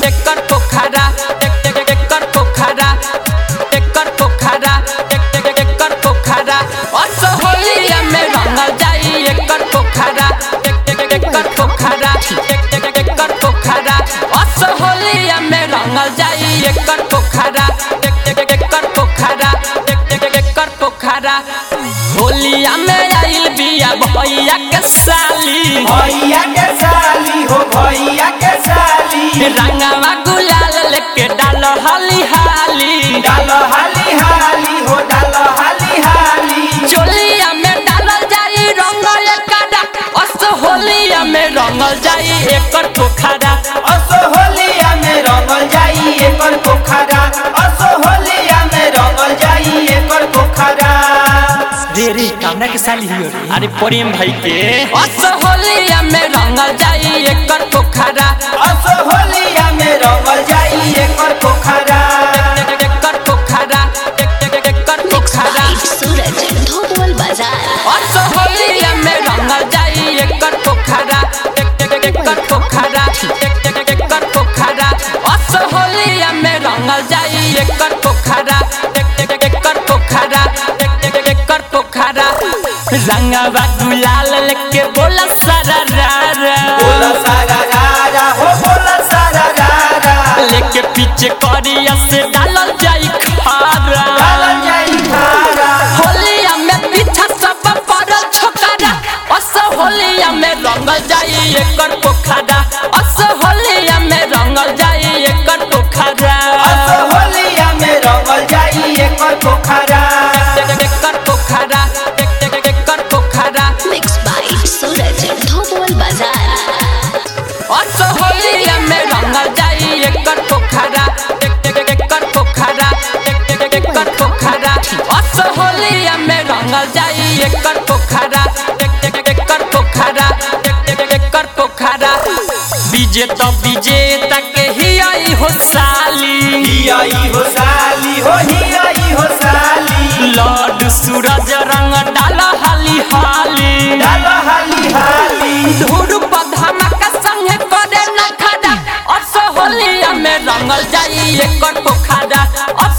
एकर पोखरा एकर पोखरा एकर पोखरा एकर पोखरा असहोलिया में रंगल जाई एकर पोखरा एकर पोखरा एकर पोखरा असहोलिया में रंगल जाई एकर पोखरा एकर पोखरा एकर पोखरा होलिया में आइल बिया भैया के साली भैया के साली हो भैया के साली रंगवा गुलाल लेके डालो हाली हाली डालो हाली हाली हो डालो हाली हाली चोलिया में डालल जाई रंग एकरा अस होलिया में रंगल जाई एकर पोखरा असो होलिया में रंगल जाई एकर पोखरा असो होलिया में रंगल जाई एकर पोखरा रे रे कामना के साली हियो रे अरे प्रेम भाई के अस होलिया में रंगल जाई एकर पोखरा असो होलिया में रंगल जाई एकर पोखरा एकर पोखरा एकर पोखरा सूरज धोबल बाजार अस होलिया में रंगल जाई एकर पोखरा एकर पोखरा एकर पोखरा अस होलिया में रंगल जाई एकर पोखरा एकर पोखरा एकर पोखरा रंगवा गुलाल लेके बोला सारा रारा बोला सारा रारा हो बोला सारा रारा लेके पीछे करिया से डालल जाई खारा डालल जाई खारा होलिया में पीछा सब पड़ल छोकरा अस होलिया में रंगल जाई एकर पोखरा अस होलिया में रंगल जाई एकर पोखरा असो होलिया में रंगल जाई एकर पोखरा एकर पोखरा एकर पोखरा मिक्स बाय सूरज धोबल बाजार अस होलिया में रंगल जाई एकर पोखरा एकर पोखरा एकर पोखरा अस होलिया में रंगल जाई एकर पोखरा एकर पोखरा एकर पोखरा विजेता विजेता के ही आई हो साली हियाई हो साली हो हियाई हो साली लॉर्ड सूरज रंग डाला हाली हाली डालो हाली हाली धूप धमाका संगे करे न खड़ा अस होलिया में रंगल जाई एकर पोखरा अस